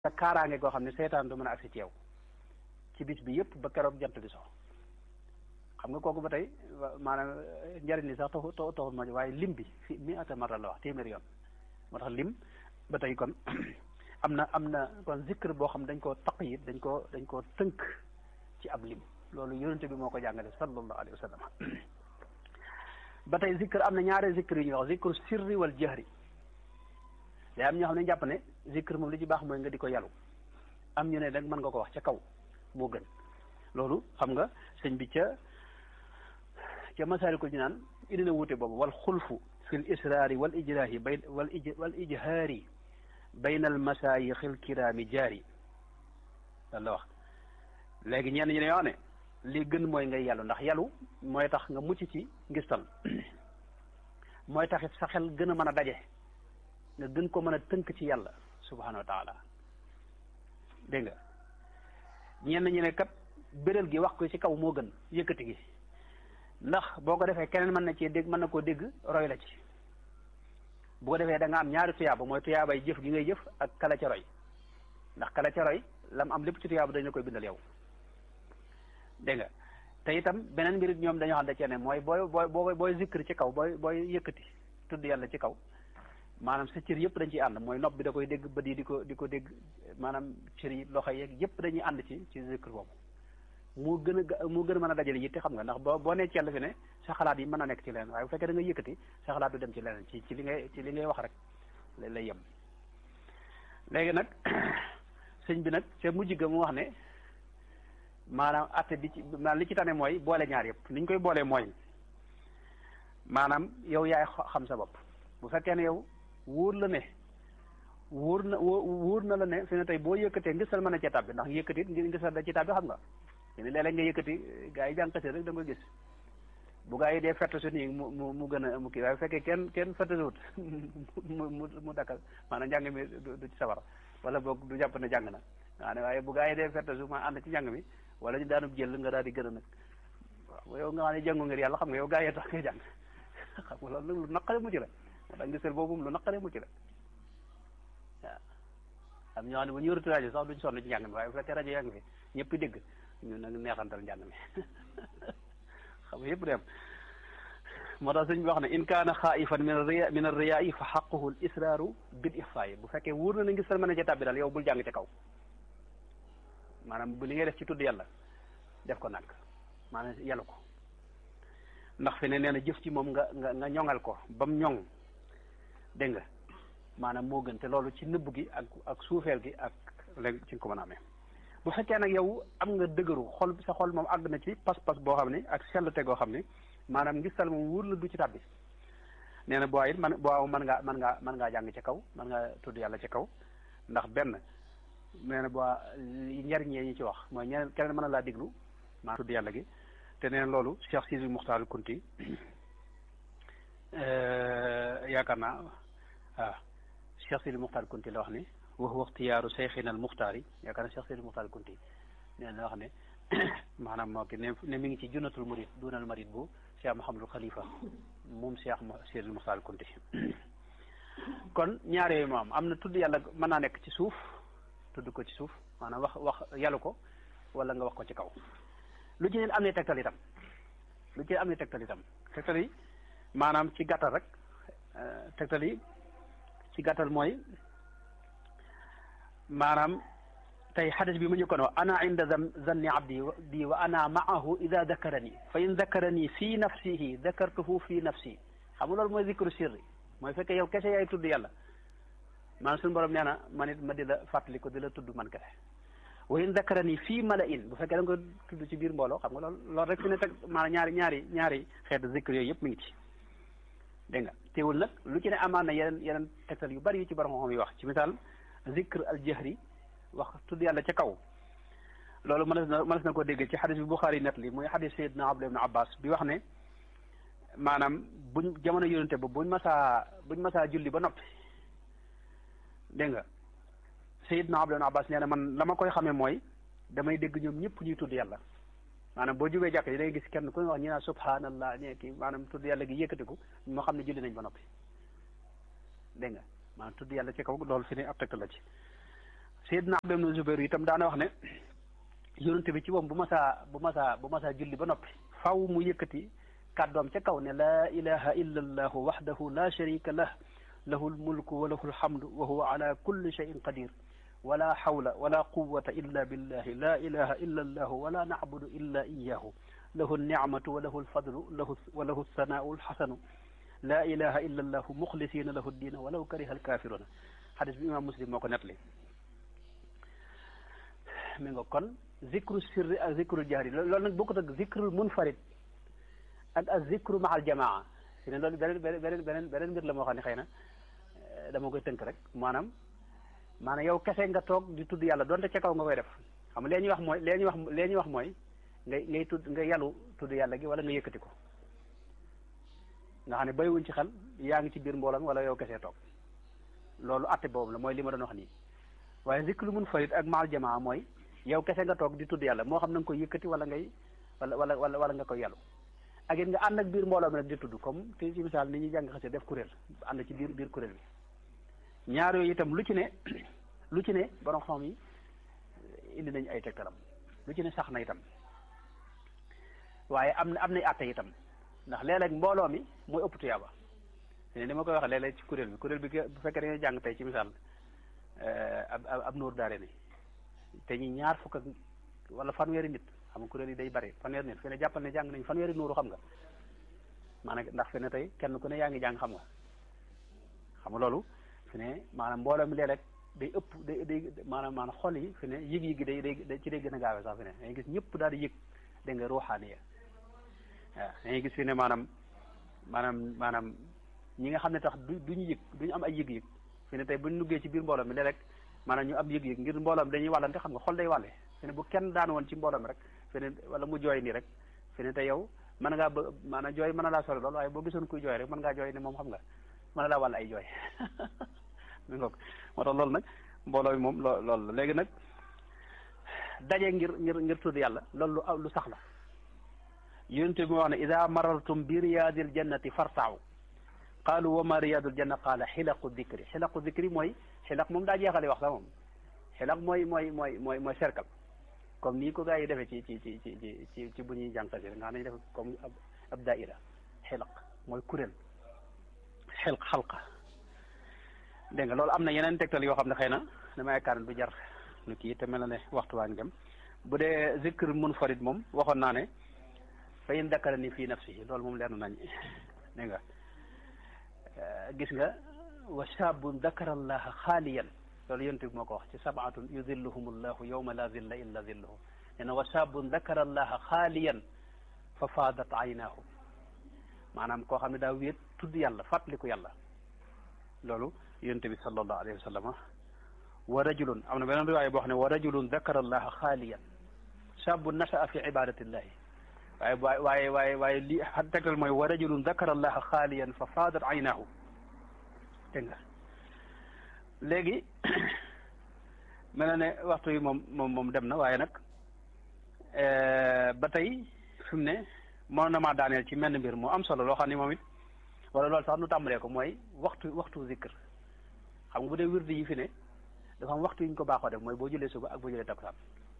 sa kaaraange goo xam ne seytaan du mën a agsi ci yow ci bis bi yëpp ba keroog jant bi so xam nga kooku ba tey maanaam njariñ li sax taxu taxul ma waaye lim bi fi mi ata mara la wax téeméer yoon moo tax lim ba tey kon am na am na kon zikr boo xam dañ koo taqyid dañ koo dañ koo tënk ci ab lim loolu yonente bi moo ko jàngale sallallahu alayhi wa sallam ba tey zikr am na ñaari zikr yu ñuy wax zikru sirri wal jahri day am ñoo xam ne jàpp ne zikr moom li ci baax mooy nga di ko yalu am ñu ne nag mën nga ko wax ca kaw moo gën loolu xam nga sëñ bi ca ca masaalikul jinaan indi na wuute boobu wal xulfu fi l israari wal ijraahi bay wal ij wal ijhaari bayna al masaayixi l kiraami jaari loolu la wax léegi ñenn ñi ne yoo ne li gën mooy ngay yalu ndax yalu mooy tax nga mucc ci ngistal mooy taxit sa xel gën a mën a daje nga gën ko mën a tënk ci yàlla subhanahu wa taala dégg nga ñenn ñi ne kat bérél gi wax ko ci kaw moo gën yëkkati gi ndax boo ko defee keneen mën na cee dégg mën na koo dégg roy la ci bu ko defee da nga am ñaari tuyaaba mooy tuyaabay jëf gi ngay jëf ak kala ca roy ndax kala ca roy lam am lépp ci tuyaaba dañ la koy bindal yow dégg nga te itam beneen mbir ñoom dañoo xam da cee ne mooy booy booy booy booy zikr ci kaw booy booy yëkkati tudd yàlla ci kaw maanaam sa cër yëpp dañ ciy ànd mooy nopp bi da koy dégg bët yi di ko di ko dégg maanaam cër yi loxo yeeg yëpp dañuy ànd ci ci zikr boobu moo gën a moo gën a mën a dajale yitte xam nga ndax boo boo nee ci yàlla fi ne sa xalaat yi mën a nekk ci leneen waaye bu fekkee da nga yëkkati sa xalaat du dem ci leneen ci ci li ngay ci li ngay wax rek lay yem léegi nag sëñ bi nag ca mujj ga mu wax ne maanaam atte bi ci maanaam li ci tane mooy boole ñaar yëpp ni ñu koy boolee mooy maanaam yow yaay xam sa bopp bu fekkee ne yow wóor la ne wóor na wóor na la ne fi ne tey boo yëkkatee ngisal mën a cee tàbbi ndax yëkkati ngir ngisal da ci tàbbi xam nga te ni léeg-léeg nga yëkkati gaa yi jànkate rek da nga gis bu gaa yi dee fett su nii mu mu mu gën a mu kii waaye bu fekkee kenn kenn fettasuwut mu mu mu dakkal maanaam njàng mi du ci sawar wala boog du jàpp ne jàng na waa ne waaye bu gaa yi dee fettasu ma ànd ci njàng mi wala ñu daanub jël nga daal di gën a nag waaw yow nga xam ne jàngu ngir yàlla xam nga yow gaa yi tax ngay jàng xam nga loolu lu naqare mucc la moo tax ngisal boobu lu naqare mucc la waaw am ñoo xam ne bu ñu yoratu rajo sax duñ sonn ci njàng mi waaye bu fekkee rajo yaa ngi fi ñëpp dégg ñu nag neexantal njàng mi xam nga yëpp dem moo tax sëñ bi wax ne in kaana xaayifan min ar-riya min ar-riyaa fa xaquhu al israaru bil ixfaayi bu fekkee wóor na ne ngisal mën na ca tàbbi daal yow bul jàng ci kaw maanaam bu li ngay def ci tudd yàlla def ko nag maanaam yàlla ko ndax fi ne nee na jëf ci moom nga nga nga ñoŋal ko ba mu ñoŋ dégg nga maanaam moo gën te loolu ci nëbb gi ak ak suufeel gi ak léegi ci nga ko mën a amee bu fekkee nag yow am nga dëgëru xol sa xol moom àgg na ci pas-pas boo xam ne ak sellute goo xam ne maanaam ngistal moom wóor la du ci tàbbi nee na boo it man boo mën ngaa mën ngaa mën ngaa jàng ci kaw mën ngaa tudd yàlla ci kaw ndax benn nee na boo njariñ yi ñu ci wax mooy ñeneen keneen mën na laa diglu maa tudd yàlla gi te nee na loolu Cheikh Sidi Muxtaar Kunti yaakaar naa waaw Cheikh Sidi Muxtaar Kunti la wax ne wax waxtiyaaru seyxina al muxtaari yaakaar naa Cheikh Sidi Muxtaar Kunti nee na wax ne maanaam moo ki ne ne mi ngi ci junnatul murid dunal marid bu Cheikh Mouhamadul Khalifa moom Cheikh Sidi Muxtaar Kunti kon ñaar yooyu moom am na tudd yàlla mën naa nekk ci suuf tudd ko ci suuf maanaam wax wax yàllu ko wala nga wax ko ci kaw lu ci ne am ne tegtal itam lu ci am ne tegtal itam tegtal yi maanaam ci gàttal rek tegtal yi ci gàttal mooy maanaam tey xadis bi ma njëkkoon wax ana inda zanni abdi bi wa ana maahu ida dakarani fa in dakarani fi nafsihi dakartuhu fi nafsi xam nga loolu mooy zikru sirri mooy fekkee yow kese yaay tudd yàlla maanaam suñu borom nee na man it ma di la fàttali ko di la tudd man kese wa in dakarani fii mala in bu fekkee da nga ko tudd ci biir mbooloo xam nga loolu loolu rek fi ne teg maanaam ñaari ñaari ñaari xeetu zikr yooyu yëpp mi ngi ci dégg nga teewul nag lu ci ne amaan na yeneen yeneen tegtal yu bari yu ci borom xam yi wax ci misaal zikr al jahri wax tudd yàlla ca kaw loolu mënees na mënees na ko dégg ci xadis bi Buxaari net li muy xadis Seydina Abdullah ibn Abbas bi wax ne maanaam buñ jamono yonente ba buñ masaa buñ masaa julli ba noppi dégg nga Seydina Abdullah ibn Abbas nee na man la ma koy xamee mooy damay dégg ñoom ñëpp ñuy tudd yàlla maanaam boo jubee jàkk yi day gis kenn ku ñu wax ñu naan subhanallah ñee kii maanaam tudd yàlla gi yëkkatiku moo xam ne julli nañ ba noppi dégg nga maanaam tudd yàlla ci kaw loolu fi ne ab tegtal la ci Seydina Abdullah ibn Zubayr itam daana wax ne yonent bi ci moom bu masaa bu masaa bu masaa julli ba noppi faw mu yëkkati kàddoom ca kaw ne laa ilaha illa allahu waxdahu la sharika lah lahu lmulku wa lahu lhamdu wa huwa ala kulli cheyin qadir wala hawla wala quwata illa billahi la ilaha illa allahu wala nacbudu illa iyahu lahu alnicmatu wa lahu alfadlu lahu wa lahu alsanaau alxasanu la ilaha illa allahu muxlisina lahu ddiina walaw kariha alkafiruna xadis bi imam muslim moo ko nettali mi nga kon zikru sirri ak zikru jahri loolu nag bokkut ak zikrul munfarid ak ak zikru mahal jamaa fi ne loolu beneen beneen beneen beneen mbir la moo xam ne xëy na dama koy tënk rek maanaam maanaam yow kese nga toog di tudd yàlla donte ca kaw nga koy def xam nga lee ñuy wax mooy lee ñuy wax lee ñuy wax mooy ngay ngay tudd nga yalu tudd yàlla gi wala nga yëkkati ko nga xam ne bàyyiwuñ ci xel yaa ngi ci biir mbooloo mi wala yow kese toog loolu atte boobu la mooy li ma doon wax nii waaye zikru munfarid ak mahal jamaa mooy yow kese nga toog di tudd yàlla moo xam na nga koy yëkkati wala ngay wala wala wala wala nga koy yalu ak it nga ànd ak biir mbooloo mi nag di tudd comme te ci misaal ni ñuy jàng xase def kuréel ànd ci biir biir kuréel bi ñaar yooyu itam lu ci ne lu ci ne borom xam yi indi nañ ay tegtalam lu ci ne sax na itam waaye am na am nay àtte itam ndax léeg-léeg mbooloo mi mooy ëpp tuyaaba ne ni ma koy waxee léeg-léeg ci kuréel bi kuréel bi bu fekkee dañoo jàng tey ci misaal ab ab nóor daare ni te ñi ñaar fukk ak wala fanweeri nit xam nga kuréel yi day bari fanweeri nit fi ne jàppal ne jàng nañ fanweeri nuuru xam nga maanaam ndax fi ne tey kenn ku ne yaa ngi jàng xam nga xam nga loolu fi ne maanaam mbooloo mi léeg-léeg day ëpp day day maanaam maanaam xol yi fi ne yëg-yëg gi day day ci day gën a gaawee sax fi ne dangay gis ñëpp daal di yëg dégg nga ruuxaaniya waaw dangay gis fi ne maanaam maanaam maanaam ñi nga xam ne tax du duñu yëg duñu am ay yëg-yëg fi ne tey buñ nuggee ci biir mbooloo mi léeg-léeg maanaam ñu am yëg-yëg ngir mbooloo mi dañuy wàllante xam nga xol day wàlle fi ne bu kenn daan woon ci mbooloo mi rek fi ne wala mu jooy nii rek fi ne te yow mën ngaa ba maanaam jooy mën na laa sori lool waaye boo gisoon kuy jooy rek mën ngaa jooy ne moom xam nga mën na laa wàll ay jooy mi ngoog moo tax loolu nag mbooloo mi moom loo loolu la léegi nag daje ngir ngir ngir tudd yàlla loolu lu lu sax la yonent bi moo wax ne ida marartum bi riyaadil jannati fartaaw qaalu wa ma riyaadul janna qaala xilaqu dikri xilaqu dikri mooy xilaq moom daa jeexale wax sax moom xilaq mooy mooy mooy mooy mooy cercle comme nii ko gars yi defee ci ci ci ci ci ci bu ñuy jàng xasida nga xam ne def comme ab ab daaira xilaq mooy kuréel xilq xalqa dégg nga loolu am na yeneen tegtal yoo xam ne xëy na dama yaakaar ne du jar lu kii te mel na ne waxtu waa ngi dem bu dee zikr munfarid moom waxoon naa ne fa in dakara ni fii nafsihi loolu moom leer na nañ dégg nga gis nga wa shaabun dakara allaha xaaliyan loolu yonent bi moo ko wax ci sabaatun yudilluhum allahu yawma la zilla illa zilluhu nee na wa shaabun dakara allaha xaaliyan fa faadat aynaahu maanaam koo xam ne daa wéet tudd yàlla fàttaliku yàlla loolu yonent bi sallallahu alayhi wa sallam wa rajulun am na beneen riwaaya boo xam ne wa rajulun dakara allaha xaaliyan shaabun nashaa fi ibadatillahi waaye waaye waaye waaye li tegtal mooy wa rajulun dakara allaha xaaliyan fa faadat aynaahu dégg nga léegi mel na ne waxtu yi moom moom moom dem na waaye nag ba tey fi mu ne moo na maa daaneel ci menn mbir moo am solo loo xam ne moom it wala loolu sax nu tàmbalee ko mooy waxtu waxtu zikr xam nga bu dee wirdi yi fi ne dafa am waxtu yi ñu ko baaxoo def mooy boo jëlee suba ak boo jëlee takkusaan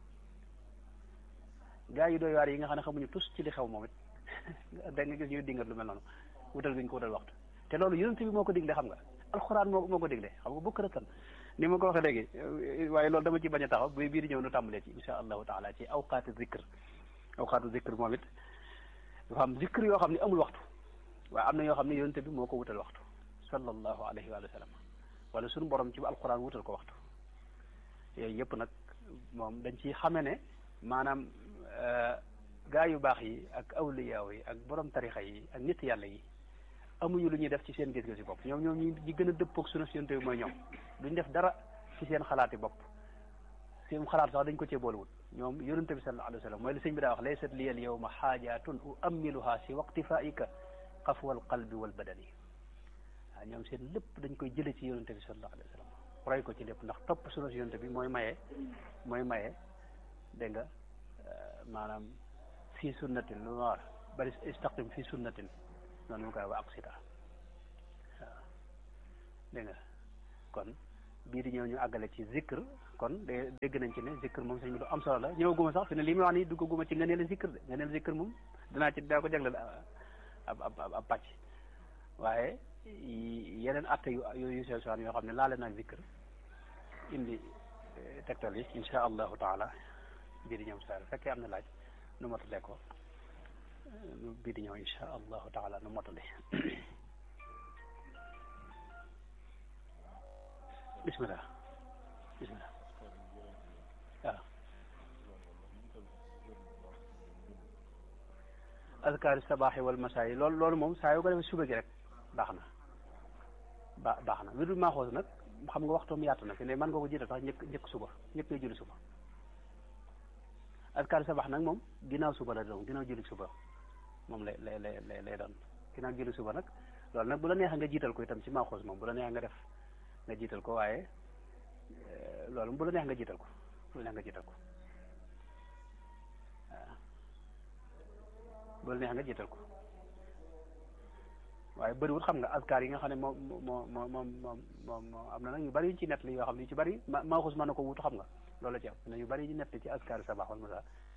gaa yi doy waar yi nga xam ne xamuñu tus ci li xew moom it da nga gis ñuy dingat lu mel noonu wutal bi ñu ko wutal waxtu te loolu yonent bi moo ko digle xam nga alxuraan moo moo ko digle xam nga bukk rëtan ni ma ko waxee léegi waaye loolu dama ci bañ a taxaw bu bii di ñëw nu tàmbalee ci insha allahu taala ci awqaati zikr awqaatu zikr moom it dafa am zikr yoo xam ne amul waxtu waaye am na yoo xam ne yonent bi moo ko wutal waxtu sallallahu alayhi wa sallam wala suñu borom ci alxuraan wutal ko waxtu yooyu yëpp nag moom dañ ci xame ne maanaam gaa yu baax yi ak awliyaaw yi ak borom tarixa yi ak nit yàlla yi amuñu lu ñuy def ci seen gis-gis bopp ñoom ñoom ñi ñi gën a dëppoog sunu yonent bi mooy ñoom duñ def dara ci seen xalaati bopp seen xalaat sax dañ ko cee boolewul ñoom yonent bi sallallahu alayhi wa sallam mooy li sëñ bi daa wax laysat li al yawma xaajatun uammiluha si waqtifaika xafwa al qalbi wal badani waaw ñoom seen lépp dañ koy jële ci yonent bi sallallahu alayhi wa sallam roy ko ci lépp ndax topp sunu yonent bi mooy maye mooy maye dégg nga maanaam fii sunnatin lu ma war bari istaqim fii sunnatin noonu mu koy wax ak sita waaw dégg nga kon bii di ñëw ñu àggale ci zikr kon de dégg nañ ci ne zikr moom sëñ bi lu am solo la ñëwaguma sax fi ne li muy wax nii duggaguma ci ngëneelu zikr de ngëneelu zikr moom dinaa ci daa ko jagleel ab ab ab pàcc waaye yeneen atte yu yu sew sewaan yoo xam ne laale naag zikr indi tegtal yi insha allahu taala bii di ñëw saa fekkee am na laaj nu motale ko bii di ñëw insha allahu taala nu motale bismillah bismillah waaw azkaari sabaaxi wal masaayi loolu loolu moom saa yoo ko defee suba gi rek baax na ba baax na wirdul maaxoos nag xam nga waxtoom yaatu na fi ne mën nga ko jiital sax njëkk njëkk suba njëkk ngay julli suba azkaari sabaax nag moom ginnaaw suba la doon ginnaaw julli suba moom lay lay lay lay doon ginnaaw julli suba nag loolu nag bu la neexee nga jiital ko itam ci maaxoos moom bu la neexee nga def nga jiital ko waaye loolu bu la neex nga jiital ko bu la neex nga jiital ko waaw bu la neex nga jiital ko waaye bëriwul xam nga askar yi nga xam ne moom moo moo moom moom moom am na nag yu bëri yu ci nett li yoo xam ne yu ci bëri ma maaxus mën na ko wutu xam nga loolu la ci am na yu bëri yu nett ci askar sabax wal masa